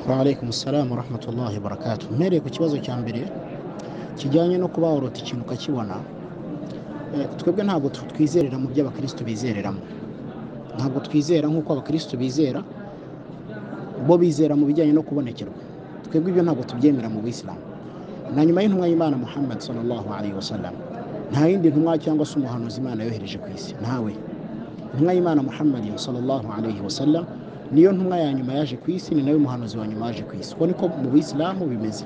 Waalaikum salamu warahmatullahi wabarakatuh. Mpereye ku kibazo cya mbere kijyanye no kuba warota ikintu ukakibona, eh, twebwe ntabwo tu- twizerera mu byo abakristo bizereramo, ntabwo twizera nk'uko abakristo bizera, bo bizera mu bijyanye no kubonekerwa. Twebwe ibyo ntabwo tubyemera mu Buyisilamu. Na nyuma y'intumwa y'Imana Muhammad sallallahu alaihi wasallam, nta yindi ntumwa cyangwa se umuhanuzi Imana yohereje ku isi, ntawe. Intumwa y'Imana Muhammad sallallahu alaihi wasallam niyo ntumwa ya nyuma yaje ku isi, ni nayo muhanuzi wa nyuma yaje ku isi. Uko niko mu Buyisilamu bimeze.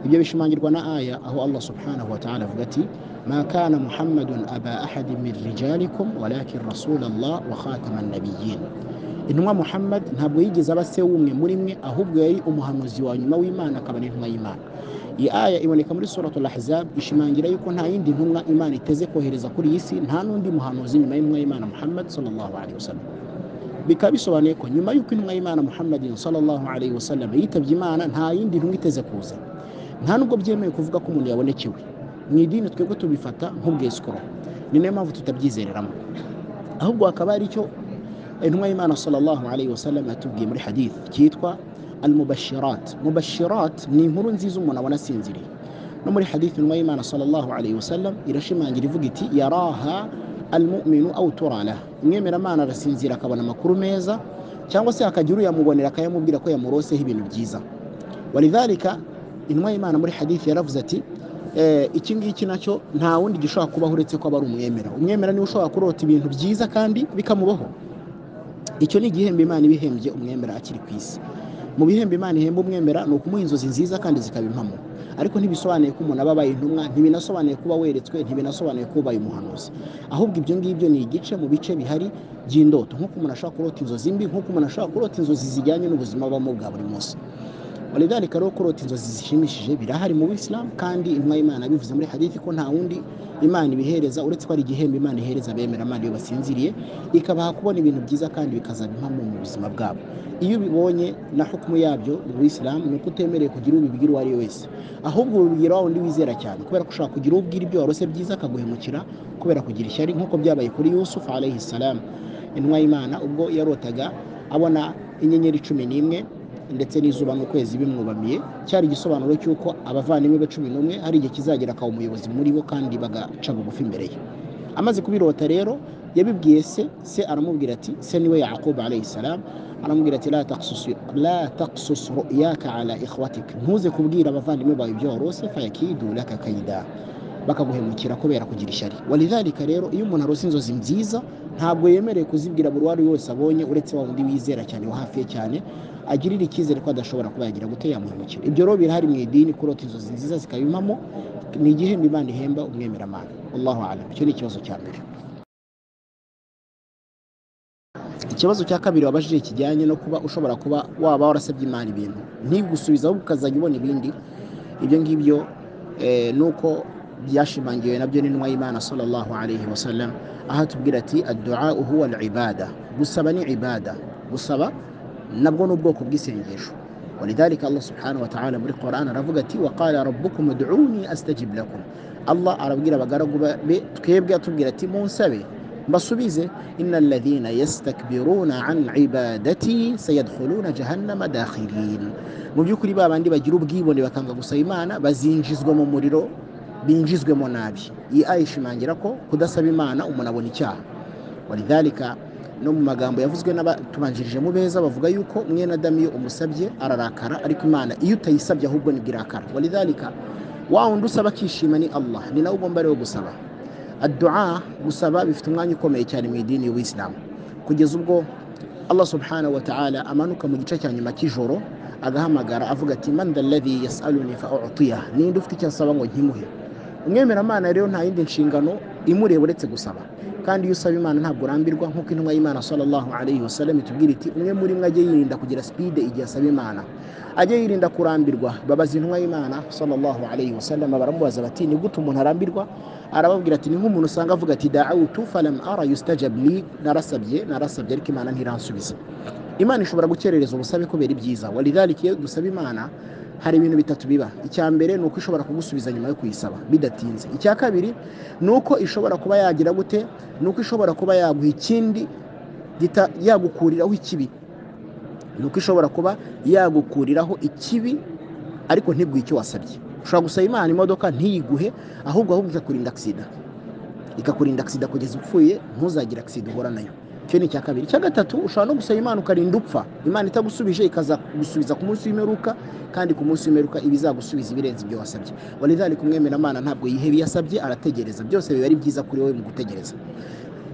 ibyo bishimangirwa na aya aho allah subhanahu wa ta'ala avuga ati ma kana muhammadun aba ahadi min rijalikum walakin rasulallah wa khatama nabiyin intumwa muhammad ntabwo yigeze aba se w'umwe muri mwe ahubwo yari umuhanuzi wa nyuma w'imana akaba n'intumwa y'imana iyi aya iboneka muri suratul ahzab ishimangira yuko nta yindi ntumwa imana iteze kohereza kuri iyi si nta n'undi muhanuzi nyuma y'intumwa y'imana muhammad sallallahu alaihi wasallam bikaba bisobanuye ko nyuma y'uko intumwa y'imana muhammadin sallallahu alaihi wasallam yitabye imana nta yindi ntumwa iteze kuza nta nubwo byemewe kuvuga ko umuntu yabonekewe mu idini twebwe tubifata nk'ubwesikoro ni nayo mpamvu tutabyizereramo ahubwo hakaba ari icyo intumwa y'imana sallallahu alaihi wasallam yatubwiye muri hadith cyitwa almubashirat mubashirat ni inkuru nziza umuntu abona asinziriye no muri hadith intumwa y'imana sallallahu alaihi wasallam irashimangira ivuga iti yaraha almuminu au turalaha umwemeramana arasinzira akabona amakuru meza cyangwa se hakagira uyamubonera akayamubwira ko yamuroseho ibintu byiza walidhalika intumwa y'imana muri hadithi yaravuze ati "Eh, iki ngiki nacyo nta wundi gishobora kubaho uretse ko aba ari umwemera umwemera niwe ushobora kurota ibintu byiza kandi bikamubaho icyo ni igihembo imana iba ihembye umwemera akiri ku isi mu bihembo imana ihemba umwemera ni ukumuha inzozi nziza kandi zikaba impamo ariko ntibisobanuye ko umuntu aba abaye intumwa ntibinasobanuye kuba weretswe ntibinasobanuye ko ubaye umuhanuzi ahubwo ibyo ngibyo ni igice mu bice bihari by'indoto nk'uko umuntu ashobora kurota inzozi mbi nk'uko umuntu ashobora kurota inzozi zijyanye n'ubuzima abamo bwa buri munsi walidhalika rero kurota inzozi zishimishije birahari mu bisilamu kandi intumwa y'imana bivuze muri hadithi ko nta wundi imana ibihereza uretse ko ari igihembo imana ihereza abemera imana iyo basinziriye ikabaha kubona ibintu byiza kandi bikazaba impamo mu buzima bwabo iyo ubibonye na hukumu yabyo mu bisilamu ni uko utemerewe kugira uwo ubibwira uwo ari we wese ahubwo ubibwira wa wundi wizera cyane kubera ko ushobora kugira uwo ubwira ibyo warose byiza akaguhemukira kubera kugira ishyari nk'uko byabaye kuri yusufu alayhi salamu intumwa y'imana ubwo yarotaga abona inyenyeri cumi n'imwe ndetse n'izuba n'ukwezi bimwubamiye cyari igisobanuro cy'uko abavandimwe be cumi n'umwe hari igihe kizagera akaba umuyobozi muri bo kandi bagaca bugufi imbere ye amaze kubirota rero yabibwiye se se aramubwira ati se niwe yakubu alayhi salam aramubwira ati "La taqsus- la taqsus ru'yaka ala ikhwatik ntuze kubwira abavandimwe bawe ibyo warose fayakidu laka kaida bakaguhemukira kubera kugira ishyari walidhalika rero iyo umuntu arose inzozi nziza ntabwo yemerewe kuzibwira buri uwo ari we wese abonye uretse wa wundi wizera cyane wa hafi ye cyane agirira icyizere ko adashobora kuba yagira gute yamuhemukira ibyo rero birahari mu idini kurota inzozi nziza zikabimpamo ni igihembo imana ihemba umwemeramana allahu alam icyo ni ikibazo cya mbere ikibazo cya kabiri wabajije kijyanye no kuba ushobora kuba waba warasabye imana ibintu ntigusubize ahubwo ukazajya ubona ibindi ibyo ngibyo eh, nuko byashimangiwe nabyo n'intumwa y'imana sallallahu alaihi wasallam aho atubwira ati addu'a huwa al-ibada gusaba ni ibada gusaba nabwo ni ubwoko bw'isengesho walidhalika allah subhanahu wa ta'ala muri quran aravuga ati wa qala rabbukum ud'uni astajib lakum allah arabwira abagaragu be twebwe atubwira ati munsabe mbasubize inna alladhina yastakbiruna an ibadati sayadkhuluna jahannama dakhirin mu by'ukuri ba bandi bagira ubwibone bakanga gusaba imana bazinjizwa mu muriro binjizwemo nabi iyi aya ishimangira ko kudasaba imana umuntu abona icyaha walidhalika no mu magambo yavuzwe n'abatubanjirije mu beza bavuga yuko mwene adamu iyo umusabye ararakara ariko imana iyo utayisabye ahubwo nibwo irakara walidhalika wa wundi usaba akishima ni allah ni nawe ugomba rero gusaba addu'a gusaba bifite umwanya ukomeye cyane mu idini y'ubuyisilamu kugeza ubwo allah subhanahu wa ta'ala amanuka mu gice cya nyuma cy'ijoro agahamagara avuga ati man dha alladhi yasaluni fa utiyah ninde ufite icyo asaba ngo nkimuhe umwemeramana rero nta yindi nshingano imureba uretse gusaba kandi iyo usaba imana ntabwo urambirwa nk'uko intumwa y'imana sallallahu alaihi wasallam itubwira iti umwe muri mwe ajye yirinda kugira sipide igihe asaba imana ajye yirinda kurambirwa babaza intumwa y'imana sallallahu alaihi wasallam baramubaza bati ni gute umuntu arambirwa arababwira ati ni nk'umuntu usanga avuga ati da'awtu falam ara yustajab li narasabye narasabye ariko imana ntiransubiza imana ishobora gukerereza ubusabe kubera ibyiza walidhalika iyo dusaba imana hari ibintu bitatu biba icya mbere ni uko ishobora kugusubiza nyuma yo kuyisaba bidatinze icya kabiri ni uko ishobora kuba yagira gute ni uko ishobora kuba yaguha ikindi gita- yagukuriraho ikibi ni uko ishobora kuba yagukuriraho ikibi ariko ntibwiye icyo wasabye ushobora gusaba imana imodoka ntiyiguhe ahubwo ahubwo ikakurinda agisida ikakurinda agisida kugeza upfuye ntuzagire agisida uhura nayo icyo ni icya kabiri icya gatatu ushobora no gusaba imana ukarinda upfa imana itagusubije ikazagusubiza ku munsi w'imperuka kandi ku munsi w'imperuka iba izagusubiza ibirenze ibyo wasabye warizari kumwemeramana ntabwo yiheba iyo yasabye arategereza byose biba ari byiza kuri wowe mu gutegereza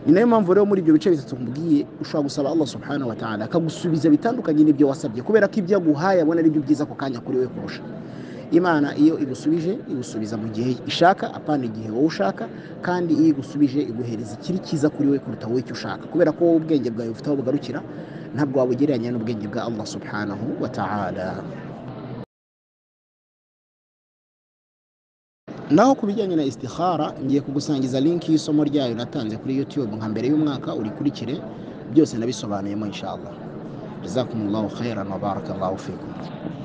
ni nayo mpamvu rero muri ibyo bice bitatu mbwiye ushobora gusaba Allah subhanahu wa ta'ala akagusubiza bitandukanye n'ibyo wasabye kubera ko ibyo aguhaye abona ari byo byiza ako kanya kuri we kurusha imana iyo igusubije igusubiza mu gihe ishaka apana igihe wowe ushaka kandi iyo igusubije iguhereza ikiri cyiza kuri we kuruta wowe icyo ushaka kubera ko wowe ubwenge bwawe bufite aho bugarukira ntabwo wabugereranya n'ubwenge bwa Allah subhanahu wa ta'ala naho ku bijyanye na istikhara ngiye kugusangiza linki y'isomo ryayo natanze kuri youtube nka mbere y'umwaka urikurikire byose nabisobanuyemo inshallah jazakumullahu khairan wa barakallahu fikum